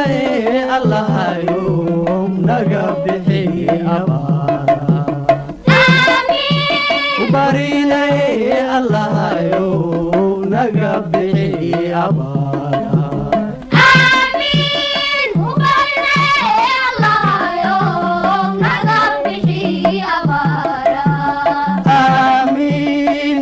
barinay allahayo naga bixi abaara barinay allahayo naga bixi abaara aamiin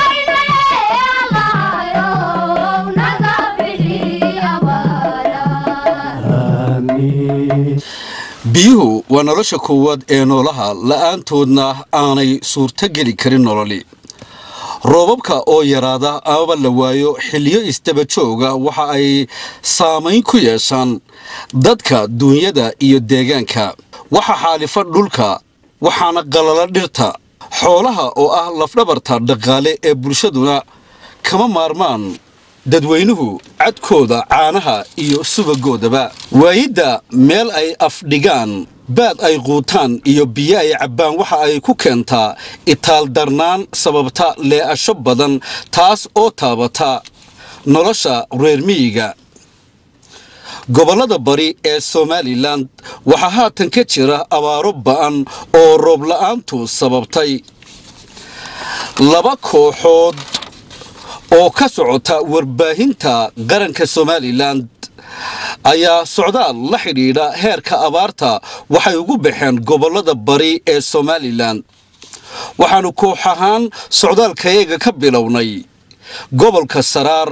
aamiin biyuhu waa nolosha koowaad ee noolaha la'aantoodna aanay suurto geli karin nololi roobabka oo yaraada amaba la waayo xilliyo isdaba jooga waxa ay saamayn ku yeeshaan dadka duunyada iyo deegaanka waxa xaalifa dhulka waxaana qalala dhirta xoolaha oo ah lafdhabarta dhaqaale ee bulshaduna kama maarmaan dadweynuhu cadkooda caanaha iyo subagoodaba waayidda meel ay afdhigaan baad ay quutaan iyo biyo ay cabbaan waxa ay ku keentaa itaaldarnaan sababta lee'asho badan taas oo taabata nolosha reer miyiga gobollada bari ee somalilan waxaa haatan ka jira abaaro ba'an oo roob la'aantu sababtay laba kooxood oo ka socota warbaahinta qaranka somalilan ayaa socdaal la xidhiidha heerka abaarta waxay ugu baxeen gobollada bari ee somalilan waxaannu koox ahaan socdaalkayaga ka bilownay gobolka saraar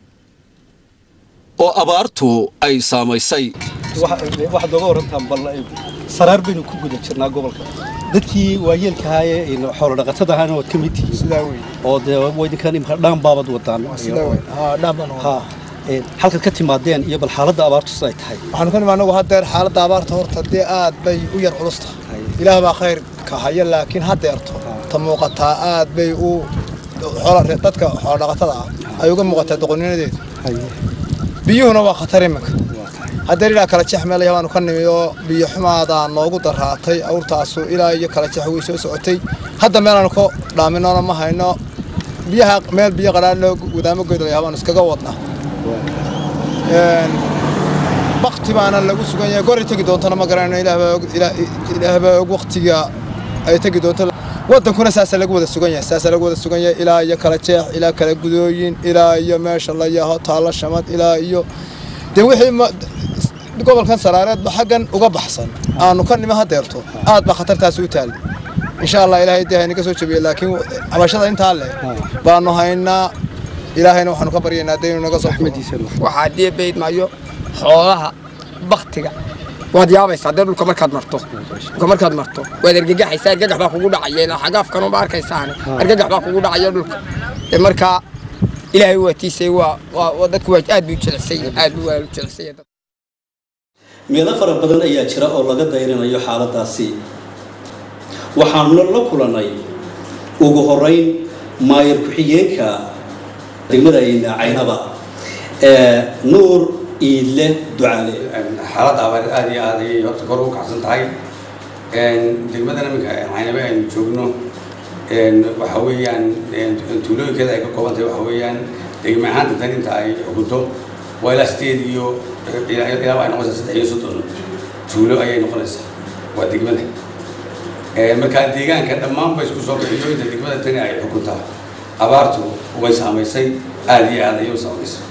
oo abaartu ay saamaysay waxaad nooga warantaan bal saraar baynu ku guda jirnaa gobolka dadkii waayeelka ahaayee xoolo dhaqatada ahaana waad ka mid tihiin sidaa wey oo dee waydinkan imka dhaan baabad wadaan sidaa wey haa dhaanbaan ha ee, halkaad ka timaadeen iyo bal xaaladda abaartu siday tahay waxaanu ka nimi anagu haddeer xaaladda abaarta horta dee aad bay u yar culus tahay ilaah baa khayr ka haya laakiin haddeerto ta muuqataa aad bay u xoola- dadka xoolodhaqatada ah ay uga muuqataa doqonnimadeedu biyuhuna waa khatar iminka haddeer ilaa kala jex meel baanu ka nimi oo biyo xumaadaa noogu daraatay awrtaasu ilaa iyo kala jex way soo socotay hadda meelaanu ka dhaaminona ma hayno biyaha meel biyo qadhaan loo wadaamo goydalaya baanu iskaga wadnaa bakti baana lagu sugan yahay goray tegi doontana ma garanayno ilaah baa og- ilaah- ilaah baa og waktiga ay tegi doonto wadankuna saasaa lagu wada sugan yahay saasaa lagu wada sugan yahay ilaa iyo kala jeex ilaa kala gudooyin ilaa iyo meesha la yaho taalo shamad ilaa iyo dee wixii ma- gobolkan saraareedba xaggan uga baxsan aanu ka nimo hadeerto aad baa khatartaasi u taali insha allah ilaahay dee haynaga soo jabiye laakiin cabashada intaa leh baanu haynaa ilaahayna waxaanu ka baryaynaa dee inuu naga soo waxaa deebayd maayo xoolaha baktiga waad yaabaysaa dee dhulka markaad marto dhulka markaad marto waad argagaxaysaa argagax baa kugu dhacaya ilaa xagaafkanuma arkaysaane argagax baa kugu dhacaya dhulka dee markaa ilaahay waa tiisay waa waa waa dadku waa aad buu jilicsan yahay aad buu waa jilicsan yahay meelo fara badan ayaa jira oo laga dayrinayo xaaladaasi waxaanuna la kulannay ugu horeyn maayar ku-xigeenka degmada caynaba ee nuur iidle ducaale xaaladda abaar aad iyo aad ayay horta kor ugu kacsan tahay degmadan iminka caynabe aynu joogno waxa weeyaan tuulooyinkeeda ay ka kooban tahay waxa weeyaan degme ahaanta tan inta ay xukunto waa ilaa sideed iyo ilaa waxay noqonaysaa saddex iyo soddon tuulo ayay noqonaysaa waa degmada markaa deegaanka dhammaanba isku soo bixiyo inta degmada tani ay xukuntaa abaartu way saamaysay aad iyo aad ayay u saamaysay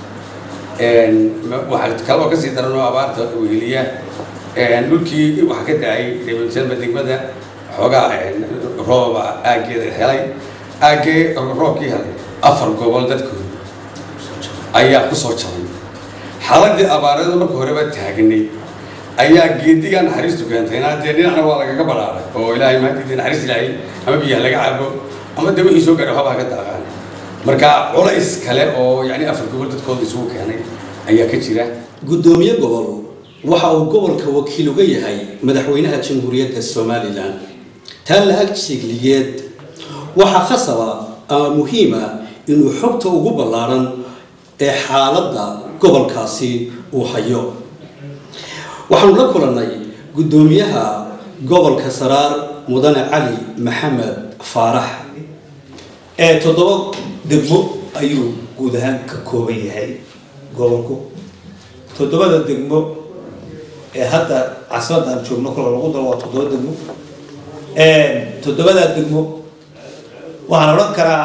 waxaa kaloo kasii daran oo abaarta weheliya dhulkii waxaa ka da-ay degmada degmada xoogaa rooba aaggeeda helay aaggee roobkii helay afar gobol dadkooda ayaa ku soo jabay xaaladii abaareeda marka horeba taagnay ayaa geediga naxariistu keentayna dee dhinacna waa lagaga badhaaray oo ilaahay maadidii naxariis ilaahay ama biyaha laga cabo ama dee wixii soo gaadhay waxbaa ka daaqaan marka culays kale oo yani afar gobol dadkooda isugu keenay ayaa ka jira guddoomiye gobol waxa uu gobolka wakiil uga yahay madaxweynaha jamhuuriyadda somalilan taa la-ag sheegliyeed waxaa khasaba ama muhiima inuu xogta ugu ballaaran ee xaaladda gobolkaasi uu hayo waxaanu la kulannay guddoomiyaha gobolka saraar mudane cali maxamed faarax ee toddoba degmo ayuu guud ahaan ka kooban yahay gobolku toddobada degmo ee hadda caasimadda aan joogno kolka lagu daro waa toddoba degmo toddobadaa degmo waxaan odhan karaa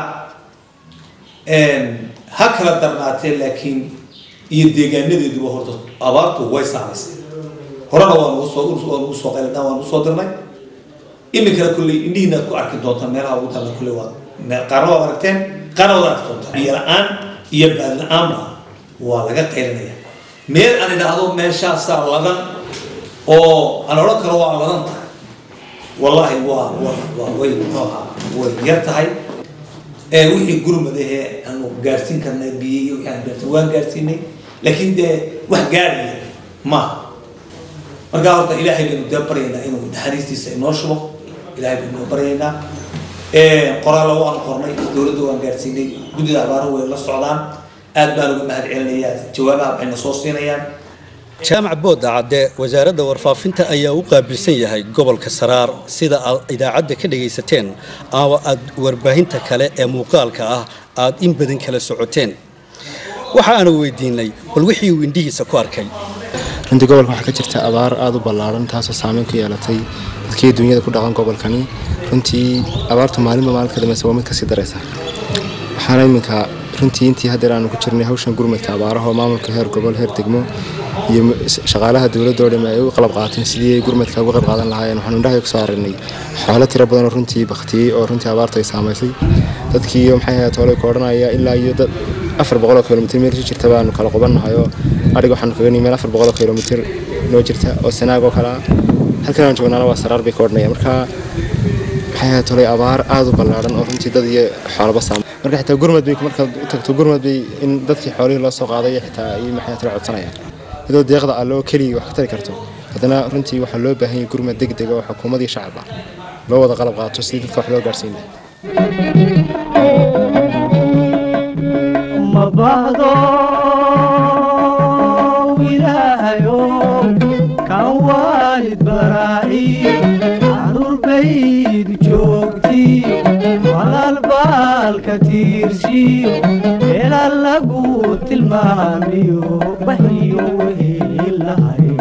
ha kala darnaatee laakiin iyo deegaanadeeduba horta abaartu way saamaysay horena waa nagu soo waa nagu soo qayladaan waa nagu soo dirnay iminkana kulley indhihiina aad ku arki doontaan meelaha ugu taalla kulley waa qaarna waad aragteen qaarna waad arki doontaan biyo la-aan iyo baad la-aanba waa laga qaylinaya meel aan idhaahdo meeshaasaa ladan oo aan odhan karo waa ladan tahay wallaahi waa waa waa way muxuu ahaa way yar tahay ee wixii gurmad ahee aanu gaarsiin karnay biyo iyo wixii aan gaarsiin waan gaarsiinay laakiin dee wax gaaraya maaha markaa horta ilaahay baynu dee baryaynaa inuu naxariistiisa inoo shubo ilaahay baynu inoo baryaynaa qoraallo waan qornay dowladda waan gaarsiinay guddida abaaruhu way la socdaan aad baan uga mahad celinayaa jawaabaha waxayna soo siinayaan jaamac boodda cadde wasaaradda warfaafinta ayaa u qaabilsan yahay gobolka saraar sida aad idaacadda ka dhagaysateen ama aad warbaahinta kale ee muuqaalka ah aad in badan kala socoteen waxa aanu weydiinay bal wixii uu indhihiisa ku arkay runtii gobolka waxaa ka jirta abaar aada u ballaaran taasoo saameyn ku yeelatay dadkii dunyada ku dhaqan gobolkani runtii abaartu maalinba maalinka dambeysa waa mid kasii daraysa waxaana iminka runtii intii haddeer aanu ku jirnay hawshan gurmadka abaaraha oo maamulka heer gobol heer degmo iyo shaqaalaha dowladda oo dhamme ay u qalab qaateen sidii ay gurmadka uga qayb qaadan lahaayeen waxaanu indhaha ku soo aragnay xoolo tiro badan oo runtii baktiyey oo runtii abaartu ay saamaysay dadkii maxay ahayd hoolay ka odhanaya ilaa iyo dad afar boqol oo kilomitir meel ku jirta baanu kala qubannahay oo adhiga waxaanu kaga nihi meel afar boqol oo kilomitir noo jirta oo sanaag oo kale ah halkan aan joognaana waa saraar bay ka odhanaya marka maxay ahayd tolay abaar aada u ballaaran oo runtii dad iyo xoolaba saamay marka xitaa gurmad bay markaad u tagto gurmad bay in dadkii xoolihii loo soo qaaday xitaa iyo maxay tala codsanayaan iyadoo deeqda alle oo keliya wax ka tari karto haddana runtii waxaa loo baahan yahay gurmad deg dega oo xukuumad iyo shacab ah loo wada qalab qaato sidii dadka wax loo gaarsiin lahaa ma baahdo ilaahayo kan waalid baraaci caruur baydu joogti walaal baalka tiirshiyo meela lagu tilmaamiyo waxyo wehelahayo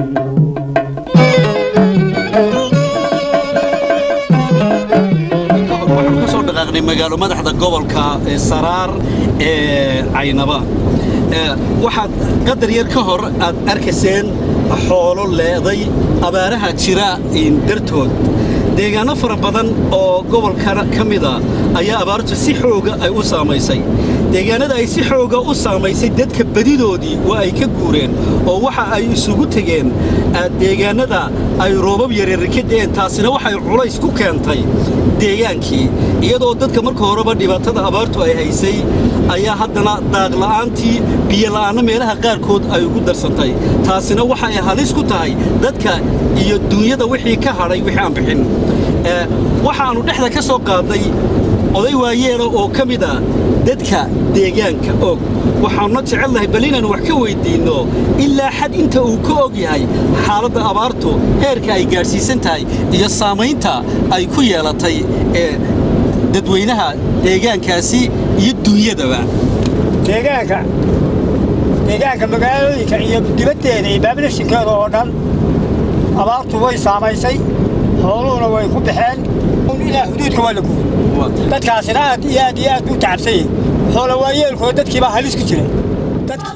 waxaan ka soo dhaqaaqnay magaalo madaxda gobolka ee saraar ee caynaba Ee, waxaad qadar yar ka hor aad arkayseen xoolo leeday abaaraha jira in dartood deegaano fara badan oo gobolka ka mida ayaa abaartu si xooga ay u saamaysay deegaanada ay si xooga u saamaysay dadka badidoodii waa ay ka guureen oo waxa ay isugu tegeen ah, deegaanada ay roobab yaryar ka da'een taasina waxay culays ku keentay deegaankii iyadoo dadka marka horeba dhibaatada abaartu ay haysay ayaa haddana daaqla'aantii biyola'aanna meelaha qaarkood ay ugu darsantay taasina waxa ay halis ku tahay dadka iyo dunyada wixii ka hadhay wixii aan bixin Ee, waxaannu dhexda ka soo qaadnay oday waayeela oo ka mid ah dadka deegaanka og waxaanuna jecelnahay bal inaannu wax ka weyddiinno ilaa xad inta uu ka og yahay xaaladda abaartu heerka ay gaadhsiisan tahay iyo saamaynta ay ku yeelatay ee dadweynaha deegaankaasi iyo dunyadaba deegaanka deegaanka magaalooyinka iyo dibaddeeda iyo baabilashinkeeda oo dhan abaartu way saamaysay xooluhuna way ku baxeen un ilaa xuduudka waa la guuray dadkaasina aad iyo aad iyo aad buu tacabsan yahay xoola waayeelkooda dadkiibaa halis ku jira dadkii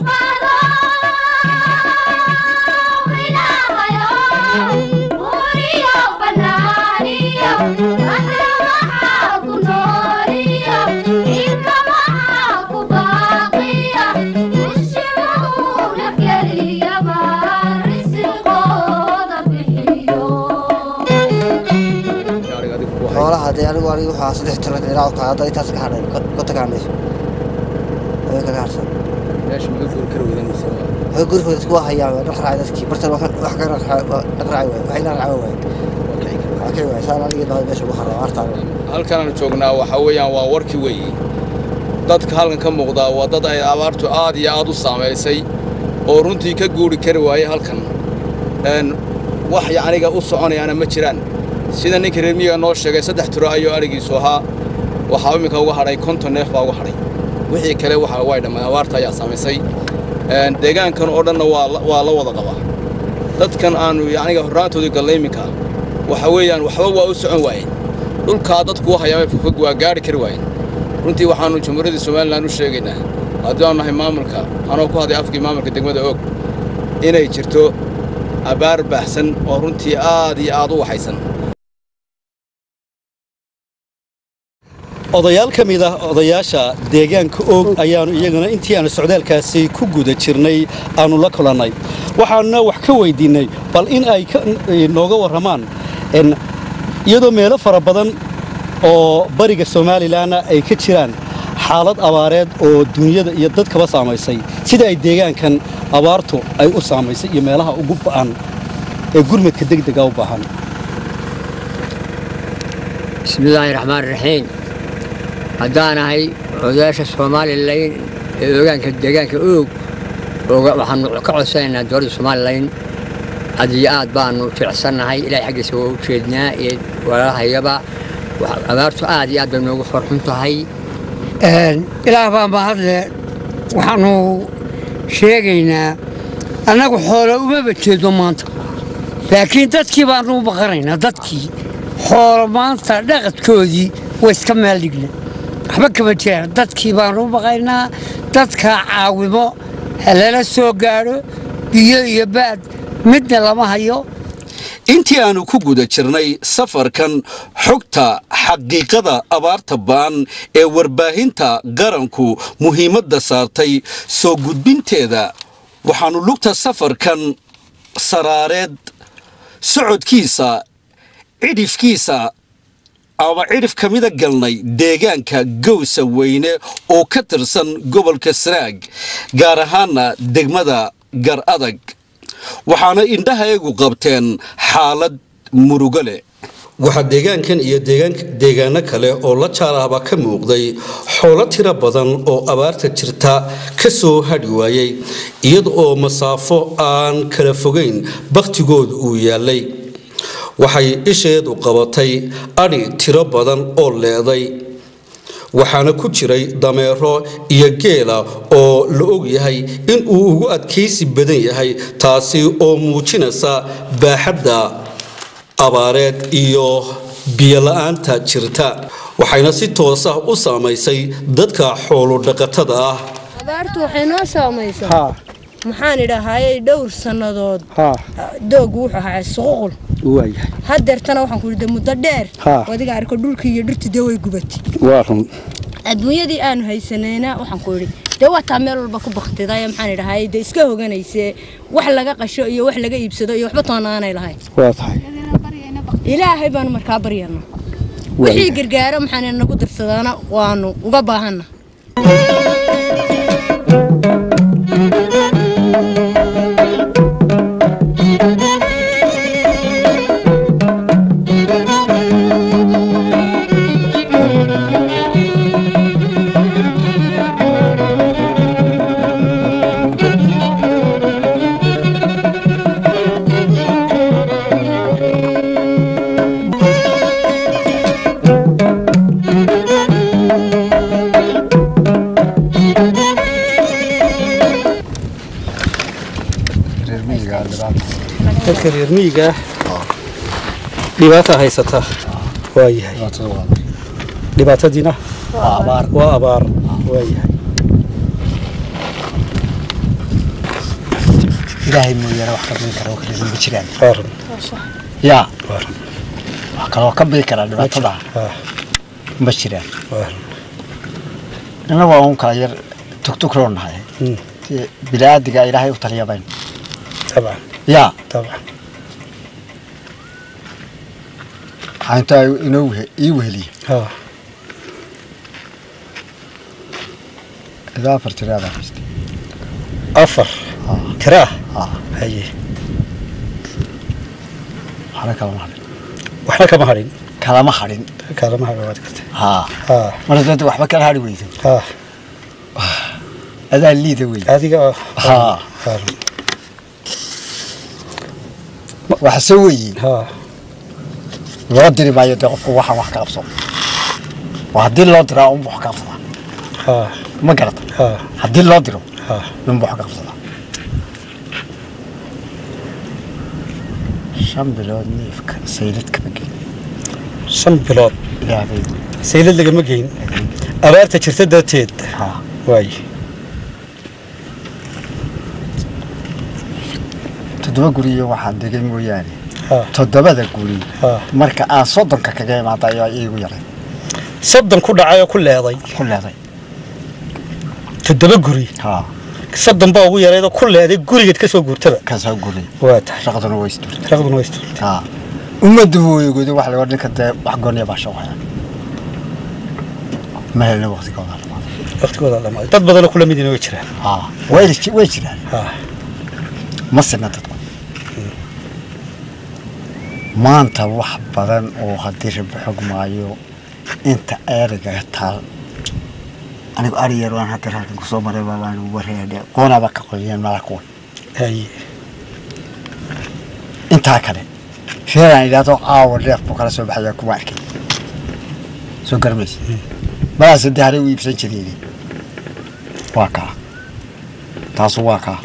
xoolaha dee anigu anigu waxaa saddex tiro ilaa ka hadda intaas ka hadhay ka tagaanayso way kaga harsan meesha maga guuri kara weydan mise way gurigooda isku hayaan waa dhaqraacay dadkii bartan wax wax ka dhaqraacay waay waxayna raaca waay waa kay waay saan aniga baa meesha ugu haray artaan halkaan joognaa waxa weeyaan waa warkii weeye dadka halkan ka muuqdaa waa dad ay abaartu aad iyo aad u saamaysay oo runtii ka guuri kari waayey halkan Een, wax yacniga u soconayaana ma jiraan sida ninka reer miyiga noo sheegay saddex tiro ayuu arigiisu ahaa waxaa imminka uga hadhay konton neef baa uga hadhay wixii kale waxa way dhammaan abaarta ayaa saamaysay Een, deegaankan oo dhanna waa la- waa la wada qabaa dadkan aanu yacniga horraantoodii gallay iminka waxa weeyaan waxba waa u socon waayeen dhulkaa dadku u hayaamay fogfog waa gaadhi kari waayeen runtii waxaannu jamhuuriyadda somalilan u sheegaynaa haddii aanu nahay maamulka anoo ku hadlay afkii maamulka degmada og inay jirto abaar baahsan oo runtii aad iyo aad u waxaysan odayaal ka mid ah odayaasha deegaanka oog ayaannu iyaguna intii aanu socdaalkaasi ku guda jirnay aannu la kulannay waxaanuna wax ka weydiinnay bal in ay nooga warramaan iyadoo meelo fara badan oo bariga somalilanna ay ka jiraan xaalad abaareed oo dunyada iyo dadkaba saamaysay sida ay deegaankan abaartu ay u saamaysay iyo meelaha ugu ba'an ee gurmadka degdega u baahan bismillaahi raxmaan raxiim haddaanahay odayaasha somalilan ee ogaanka deegaanka oog waxaanu ka codsanaynaa dowladda somalilan aad iyo aad baanu jecsannahay ilaahay xaggiisa waa u jeednaa iyo walaalahayaba abaartu aad iyo aad bay noogu farxun tahay ilaah baa mahadle waxaanu sheegaynaa annagu xoolo umaba jeedo maanta laakiin dadkii baanu u baqanaynaa dadkii xoolo maanta dhaqadkoodii way iska meel dhigna waxba kama jiraan dadkii baanu u baqaynaa dadka caawimo halala soo gaadho biyo iyo baad midna lama hayo intii aanu ku guda jirnay safarkan xogta xaqiiqada abaarta ba'an ee warbaahinta qaranku muhiimadda saartay soo gudbinteeda waxaannu lugta safarkan saraareed socodkiisa cidhifkiisa ama cidhif ka mida galnay deegaanka gowsa weyne oo ka tirsan gobolka sanaag gaar ahaana degmada gar adag waxaana indhahayagu qabteen xaalad murugo leh waxaa deegaankan iyo deegaano kale oo la jaalaaba ka muuqday xoolo tiro badan oo abaarta jirta ka soo hadhi waayey iyada oo masaafo aan kala fogayn bakhtigooda uu yaallay waxay isheedu qabatay adhi tiro badan oo leeday waxaana ku jiray dameero iyo geela oo la og yahay in uu ugu adkaysi badan yahay taasi oo muujinaysa baaxadda abaareed iyo biyola'aanta jirta waxayna si toos ah u saamaysay dadka xoolodhaqatada ah abaartu waxay noo saamaysaa maxaan idhaahayey dhowr sannadood doogu wuxuu ahaa suququl hadeertana waxaan ku idhi muddo dheer adiga arko dhulkii iyo dhirtii dee way gubatay adduunyadii aanu haysanayna waxaan ku idhi dee waa taa meel walba ku baktiday maxaan idhaahayey dee iska hoganaysee wax laga qasho iyo wax laga iibsado iyo waxba toonaanay lahayn ilaahay baanu markaa baryana wixii gargaaro maxaan nagu darsadaana waanu uga baahanna dadka reer miyiga dhibaata haysata waa yahay dhibaatadiina waa abaar waa yahay ilaahay mooyaane wax ka bidi kara oo kale ma jiraan yaa wax kaloo ka bidi karaa dhibaatada ma jiraan innagu waa un kala yar tugtugroo nahay bini'aadiga ilaahay u taliyabayn yaa waxaa intaa inoo ii weheliye ilaa afar tiraada haysta afar tiraa haye waxna kalama hadhin waxna kama hadhin kalama hadhin kalama hadhin waad gartay haa mar hadda waxba kala hadhi weydo adaa liida wey adiga haa waxase weeye loo diri maayo dee qofku waxaan wax ka qabso waa haddii loo diraa unba wax ka qabsadaa ma garata haddii loo diro unba wax ka qabsadaa shan bilood neefka saylad kama gelin shan bilood ilaahay saylad lagama geyn abaarta jirta darteed waay toddoba guri iyo waxaan degay mooyaane toddobada guri marka aan soddonka kaga imaada ayaa iigu yaray soddon ku dhacay oo ku leeday ku leeday toddoba guri soddon baa ugu yareedoo ku leeday gurigeed ka soo guurtaba ka soo guray waa tahay shaqaduna way isdurtay shaqaduna way isdurtay haa ummaddu weygoodi wax laga ninka dee wax gooniya baa shaqaya ma helna waqtigooda waqtigooda dhamaaday dad badanoo kula midina way jiraan haa way way jiraan ma sina dadku maanta wax badan oo haddii rabi xog maayo inta eeriga taal anigu ari yar waan hadda halkan kusoo maray baabaan wareedhe qoonaba ka qoyeen mala kuwan intaa kale sheegaan idhaahdo aawa dheef buu kala soo baxaya kuma arkay soo garmaysa malaas haddii hare u iibsan jireen waa kaa taasu waa kaa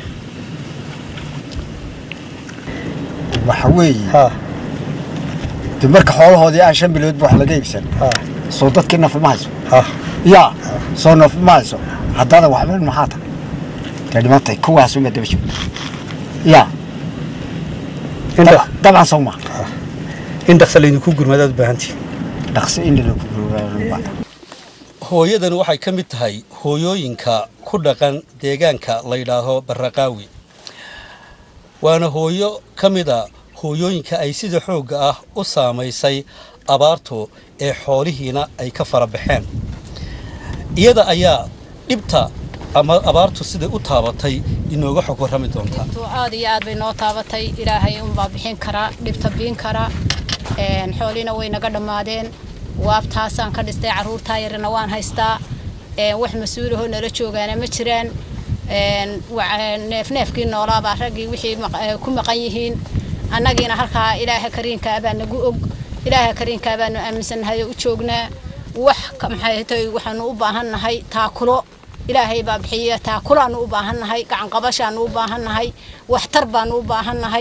waxa weeye de marka xoolahoodii aan shan bilood wax laga iibsan soo dadkii nafi ma hayso yaa soo nafi ma hayso haddana waxba maxaa tahay dee dhimantay kuwaasuma daba joogta yaa dabcan soo ma in dhaqsa laydinku gurmadaad u baahantihin dhaqso in lagu gurmadaad hooyadan waxay ka mid tahay hooyooyinka ku dhaqan deegaanka la yidhaaho barraqaawi waana hooyo ka mid a hooyooyinka ay sida xoogga ah u saamaysay abaartu ee xoolihiina ay ka fara baxeen iyada ayaa dhibta ama abaartu siday u taabatay inooga xog warrami doontaa aad iyo aad bay noo taabatay ilaahay unbaa bixin karaa dhibta biin kara xooliina way naga dhammaadeen waabtaasaan ka dhistay carruurtaa yarina waan haystaa wax mas-uulahoo nala joogaana ma jiraan neefneefkii noolaabaa raggii wixii ku maqan yihiin annagiina halkaa ilaaha kariinkaa baa nagu og ilaaha kariinkaa baanu aaminsannahay oo u joognaa wax maxay tay waxaanu u baahannahay taakulo ilaahay baa bixiya taakulaanu u baahannahay gacanqabashaanu u baahannahay waxtar baanu u baahannahay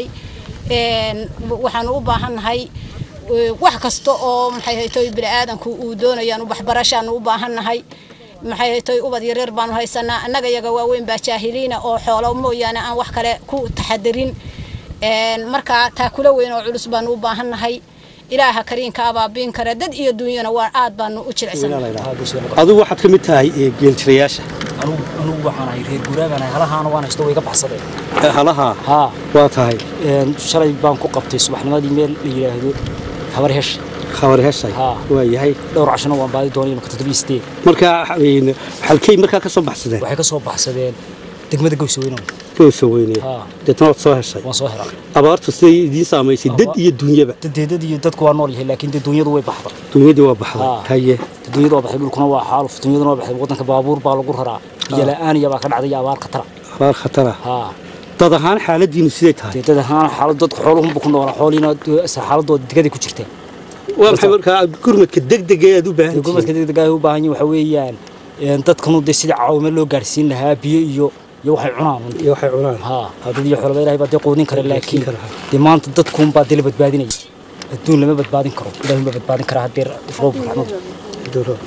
waxaanu u baahannahay wax kasta oo maxay haytoy bini'aadanku uu doonayaan waxbarashaanu u baahannahay maxay haytoy ubad yaryar baanu haysanaa annaga yaga waaweyn baa jaahiliina oo xoolo mooyaane aan wax kale ku taxadirin markaa taakulo weyn oo culus baanu u baahannahay ilaaha kariinka abaabiin kara dad iyo dunyana waa aad baanu u jilicsannahay adigu waxaad ka mid tahay geeljirayaasha anugu waxaan ahay reer guuraagaan ahay halahaana waan haysto way ka baxsadeen halaha haa waa tahay shalay baan ku qabtay subaxnimadii meel la yidhaahdo habar hesh habar heshay waa yahay dhowr cashana waan baadi doonay imaka toddobiyo sideed marka halkay markaa ka soo baxsadeen waxay ka soo baxsadeen degmada gowsaweyno gowsa weyne deetna waad soo heshay waan soo helay abaartu siday idiin saamaysay dad iyo dunyaba dadeedad iyo dadku waa nool yahay laakiin dee dunyadu way baxday dunyadii waa baxday haye dunyadu waa baxday dhulkuna waa xaaluf dunyaduna waa baxday waddanka baabuur baa lagu raraa biyo la'aan iyo baa ka dhacday iyo abaar khatara abaar khatara haa dad ahaan xaaladiinu siday tahay dad ahaan xaalad dadku xooluhunba ku noolaa xooliina xaaladooda degaday ku jirteen waa maxay markaa gurmadka degdega aad u baahan gurmadka degdega ay u baahan yihiin waxa weeyaan dadkanu dee sidii caawimo loo gaarsiin lahaa biyo iyo iyo waxay cunaan iyo waxay cunaan haa dad iyo xoolaba ilaahay baa dee quudin kara laakiin dee maanta dadkuun baa dee la badbaadinaya adduun lama badbaadin karo ilaahay ma badbaadin karaa haddii roob raxmad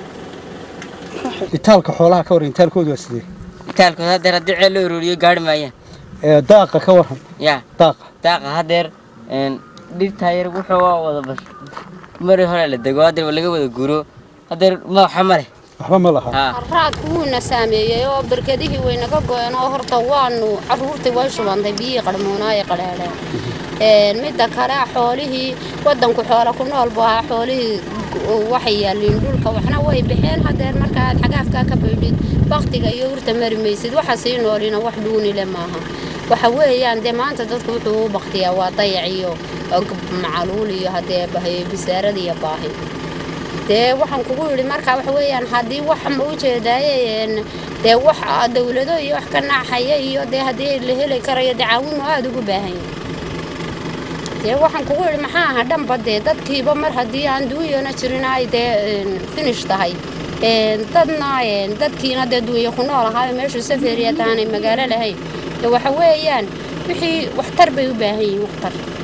itaalka xoolaha ka waran itaalkoodu waa sidee itaalkooda haddeer haddii ceel loo ururiyo gaari maayaan daaqa ka waran ya daaqa daaqa haddeer dhirtaa yar wuxuu waa wada bas mari hore la dego haddeer laga wada guuro haddeer madaxa ma leh waxba ma laha raadku wuuna saameeyey oo barkadihii way naga go'een oo horta waanu carruurtii way shubantay biyihii qarmuunaaye qadheedheen midda kale xoolihii waddanku xoola ku nool buu ahaa xoolihii waxay yaalliin dhulka waxna way baxeen haddeer markaad xagaafkaa ka baydhid baktiga iyo urta mari maysid waxa sii noolina wax dhuunile maaha waxa weeyaan dee maanta dadku wuxuu u baktiyaa waa dayac iyo macaluul iyo haddee bisaarada iyo baahi dee waxaan kugu yidhi marka waxa weeyaan haddii wax ma u jeedaaye dee wax dawlado iyo wax ka naxaya iyo dee haddii la heli karayo dee caawinu aada ugu baahan yahay dee waxaan kugu yidhi maxaa aha dhanba dee dadkiiba mar haddii aan duunyana jirin ay dee finish tahay dadna dadkiina dee duunya ku nool ahaayo meeshu safariya taanay magaalo lahayn dee waxa weeyaan wixii waxtar bay u baahan yihiin waxtar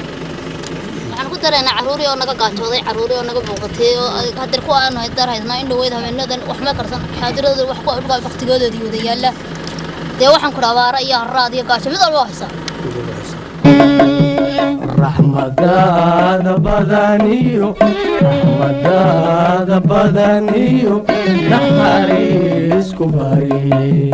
tarayna carruurii oo naga gaajooday carruurii oo naga muuqatay oo hadeer kuwa aanu dar haysnaa in dhaweyd habeenadan wax ma karsan xaadirada wax ku dhulka baktigoodoodii wada yaalla dee waxaan ku abaara iyo harraad iyo gaajo mid walba haysaa raxmadaada badaniyo raxmadaada badaniyo naxariisku bari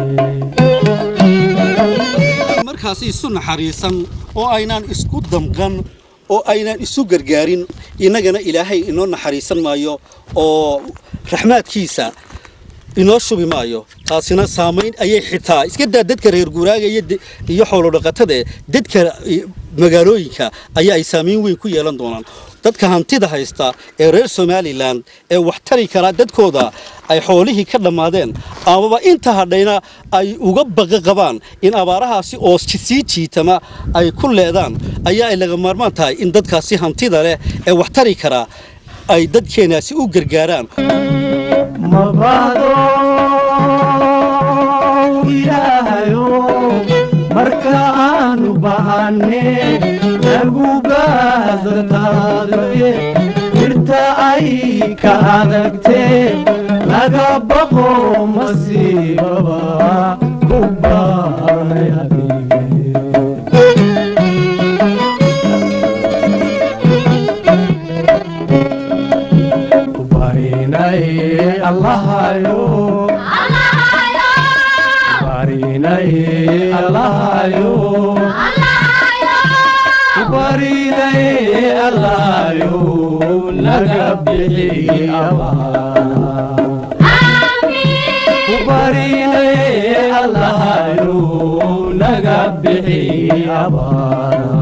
markaasi isu naxariisan oo aynaan isku damqan oo aynaan isu gargaarin innagana ilaahay inoo naxariisan maayo oo raxmaadkiisa inoo shubi maayo taasina saamayn ayay xitaa iska daa dadka reer guuraaga iyo xoolodhaqatada dadka magaalooyinka ayaa ay saamayn weyn ku yeelan doonaan dadka hantida haysta ee reer somalilan ee wax tari karaa dadkooda ay xoolihii ka dhammaadeen amaba inta hadhayna ay uga baqa qabaan in abaarahaasi oo sii jiitama ay ku leedaan ayaa ay laga maarmaan tahay in dadkaasi hantida leh ee wax tari karaa ay dadkeenaasi u gargaaraan mabado ilaahayo marka aanu bahanne nagu baadataadaye dhirta ay ka adagtee laga baqo masiibaba ku baanay barinay allahayo barinay allahayo barinay allahayo naga bixi barinay allahayo naga bixi abaa